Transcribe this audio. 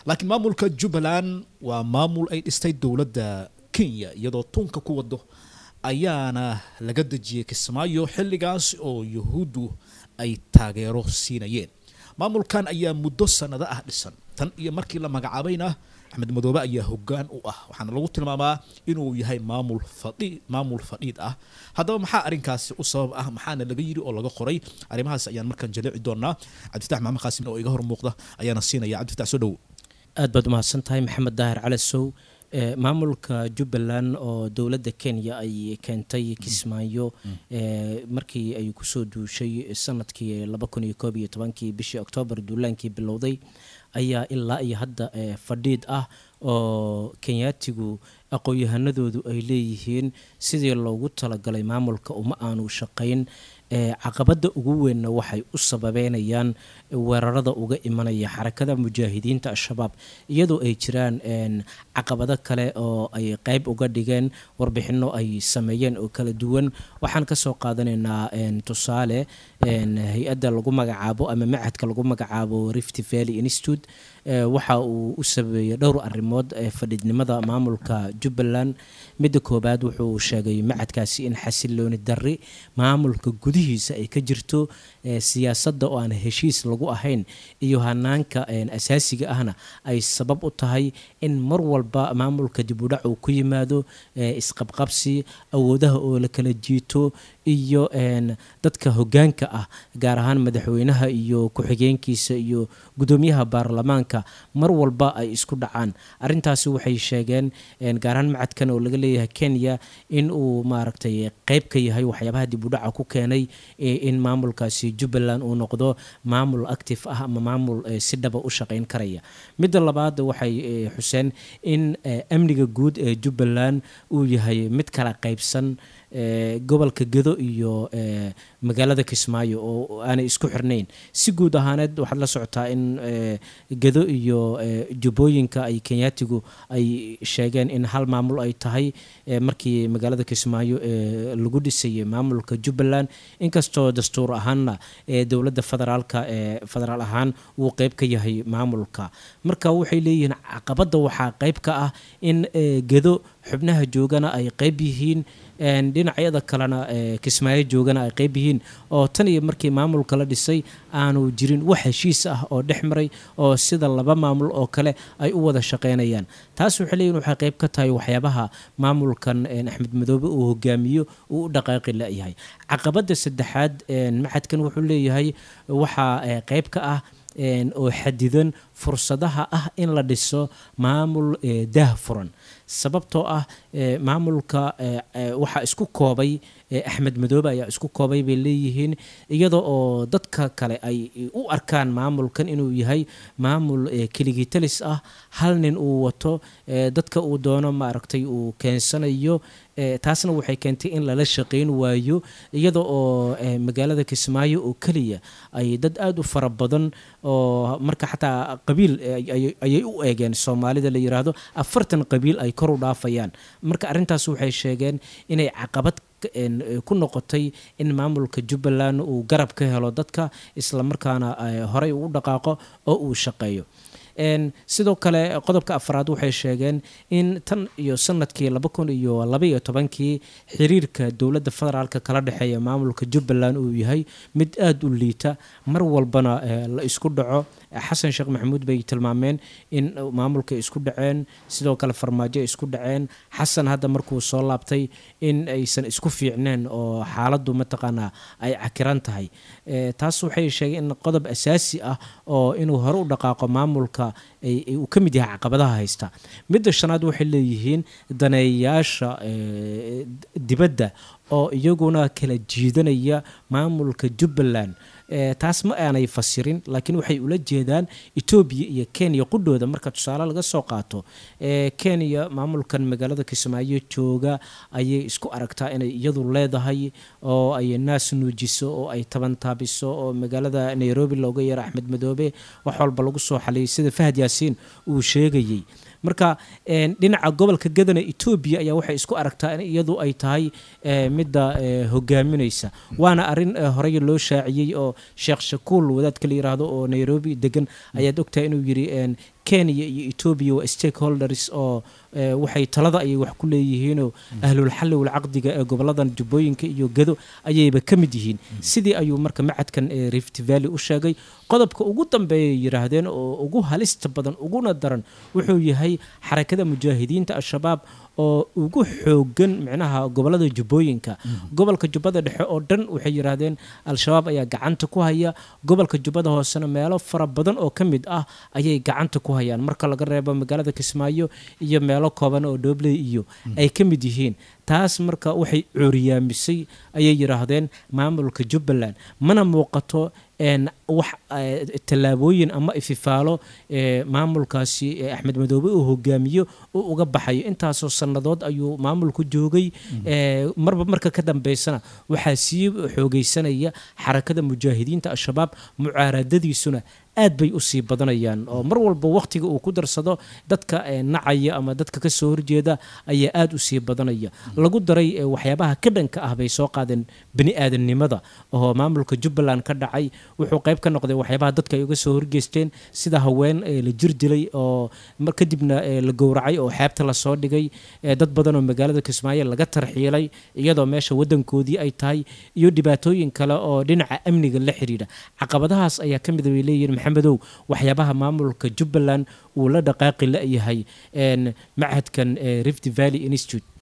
laakiin maamulka jubbaland waa maamul ay dhistay dowladda kenya iyadoo tunka ku wado ayaana laga dejiyey kismaayo xilligaas oo yuhuuddu ay taageero siinayeen maamulkan ayaa muddo sanado ah dhisan tan iyo markii la magacaabayna axmed madoobe ayaa hogaan u ah waxaana lagu tilmaamaa inuu yahay maamul fadhi maamul fadhiid ah haddaba maxaa arrinkaasi u sabab ah maxaana laga yiri oo laga qoray arrimahaas ayaan markaan jaleeci doonaa cabdifatax maxamed qaasim oo iga hor muuqda ayaana siinaya cabdifatax soo dhowo aad baad umahadsan tahay maxamed daahir calasow maamulka jubbaland oo dowladda kenya ay keentay kismaayo markii ay kusoo duushay sanadkii laba kun iyo koob iyo tobankii bishii oktoobar duulaankii bilowday ayaa ilaa iyo hadda fadhiid ah oo kenyaatigu aqoon-yahanadoodu ay leeyihiin sidii loogu talagalay maamulka uma aanu shaqayn caqabada ugu weynna waxay u sababeynayaan weerarada uga imanaya xarakada mujaahidiinta al-shabaab iyadoo ay jiraan caqabado kale oo ay qeyb uga dhigeen warbixino ay sameeyeen oo kala duwan waxaan kasoo qaadanaynaa tusaale hay-adda lagu magacaabo ama machadka lagu magacaabo rift valley institute waxa uu u sabeeyey dhowr arrimood fadhiidnimada maamulka jubbaland midda koobaad wuxuu sheegay machadkaasi in xasilooni darri maamulka gudihiisa ay ka jirto siyaasadda oo aan heshiis lagu ahayn iyo hanaanka asaasiga ahna ay sabab u tahay in mar walba maamulka dibudhac uu ku yimaado isqabqabsi awoodaha oo la kala jiito iyo dadka hogaanka ah gaar ahaan madaxweynaha iyo ku-xigeenkiisa iyo gudoomiyaha baarlamaanka mar walba ay isku dhacaan arintaasi waxay sheegeen gaar ahaan macadkan oo laga leeyahay kenya in uu maaragtay qeyb ka yahay waxyaabaha dibudhaca ku keenay in maamulkaasi jubbaland uu noqdo maamul active ah ama maamul si dhaba u shaqeyn karaya midda labaad waxay xuseen in amniga guud ee jubbaland uu yahay mid kala qeybsan gobolka gedo iyo magaalada kismaayo oo aanay isku xirnayn si guud ahaaneed waxaad la socotaa in gedo iyo jubbooyinka ay kenyaatigu ay sheegeen in hal maamul ay tahay markii magaalada kismaayo lagu dhisayay maamulka jubbaland inkastoo dastuur ahaanna dowladda federaalka federaal ahaan uu qeyb ka yahay maamulka marka waxay leeyihiin caqabadda waxaa qeyb ka ah in gedo xubnaha joogana ay qeyb yihiin dhinacyada kalena kismaayo joogana ay qeyb yihiin oo tan iyo markii maamulka la dhisay aanu jirin wax heshiis ah oo dhex maray oo sida laba maamul oo kale ay u wada shaqeynayaan taas waxay leeyihin waxay qeyb ka tahay waxyaabaha maamulkan axmed madoobe uu hogaamiyo uu u dhaqaaqi layahay caqabada saddexaad maxadkan wuxuu leeyahay waxaa qeyb ka ah oo xadidan fursadaha ah in la dhiso maamul daah furan sababtoo ah maamulka waxaa isku koobay axmed madoobe ayaa isku koobay bay leeyihiin iyada oo dadka kale ay u arkaan maamulkan inuu yahay maamul keligitalis ah hal nin uu wato dadka uu doono maaragtay uu keensanayo taasna waxay keentay in lala shaqeyn waayo iyada oo magaalada kismaayo oo keliya ay dad aada u fara badan oo marka xataa qabiil ayay u eegeen soomaalida la yiraahdo afartan qabiil ay kor u dhaafayaan marka arrintaas waxay sheegeen inay caqabad ku noqotay in maamulka jubbaland uu garab ka helo dadka islamarkaana horey uu dhaqaaqo oo uu shaqeeyo sidoo kale qodobka afraad waxay sheegeen in tan iyo sanadkii laba kun iyo labaiyo tobankii xiriirka dowladda federaalk kala dhexeeya maamulka jubbaland uu yahay mid aada u liita mar walbana la isku dhaco xasan sheekh maxamuud bay tilmaameen in maamulka isku dhaceen sidoo kale farmaajo isku dhaceen xasan hadda markuu soo laabtay in aysan isku fiicneen oo xaaladdu mataqaanaa ay cakiran tahay taas waxay sheegeen in qodob asaasi ah oo inuu hore u dhaqaaqo maamulka uu ka mid yahay caqabadaha haysta midda shanaad waxay leeyihiin daneeyayaasha dibadda oo iyaguna kala jiidanaya maamulka jubbaland taas ma aanay fasirin laakiin waxay ula jeedaan etoobiya iyo kenya qudhooda marka tusaale laga soo qaato kenya maamulkan magaalada kismaayo jooga ayay isku aragtaa inay iyadu leedahay oo ay naas nuujiso oo ay tabantaabiso oo magaalada nairobi looga yeero axmed madoobe wax walba lagu soo xaliyay sida fahad yaasiin uu sheegayey marka dhinaca gobolka gadana etoobiya ayaa waxay isku aragtaa in iyadu ay tahay midda hogaaminaysa waana arin horey loo shaaciyey oo sheekh shakuul wadaadka la yiraahdo oo nairobi degan ayaad ogtahay inuu yiri kenya iyo etoobiya waa stakeholders oo waxay talada ayay wax ku leeyihiinoo ahlulxalli walcaqdiga ee goboladan jubbooyinka iyo gado ayayba ka mid yihiin sidii ayuu marka macadkan rift valley u sheegay qodobka ugu dambeeyay yidhaahdeen oo ugu halista badan uguna daran wuxuu yahay xarakada mujaahidiinta al-shabaab oo ugu xoogan micnaha gobolada jubbooyinka gobolka jubbada dhexe oo dhan waxay yidhaahdeen al-shabaab ayaa gacanta ku haya gobolka jubbada hoosena meelo fara badan oo ka mid ah ayay gacanta ku hayaan marka laga reebo magaalada kismaayo iyo meelo kooban oo dhobley iyo ay ka mid yihiin taas marka waxay cooriyaamisay ayay yidhaahdeen maamulka jubbaland mana muuqato wax tallaabooyin ama ififaalo maamulkaasi axmed madoobe uu hogaamiyo uu uga baxayo intaasoo sannadood ayuu maamulku joogay marba marka ka dambeysana waxaa sii xoogeysanaya xarakada mujaahidiinta al-shabaab mucaaradadiisuna aad bay usii badanayaan oo mar walba wakhtiga uu ku darsado dadka nacaya ama dadka ka soo horjeeda ayaa aad usii badanaya lagu daray waxyaabaha ka dhanka ah bay soo qaadeen bani aadamnimada oo maamulka jubbaland ka dhacay wuxuu qayb ka noqday waxyaabaha dadka ay uga soo horgeysteen sida haween la jir dilay oo kadibna la gowracay oo xeebta lasoo dhigay dad badan oo magaalada kismaayo laga tarxiilay iyadoo meesha wadankoodii ay tahay iyo dhibaatooyin kale oo dhinaca amniga la xiriira caqabadahaas ayaa ka mid bay leeyihin maxamedow waxyaabaha maamulka jubbaland uu la dhaqaaqi la-yahay machadkan rift valley institute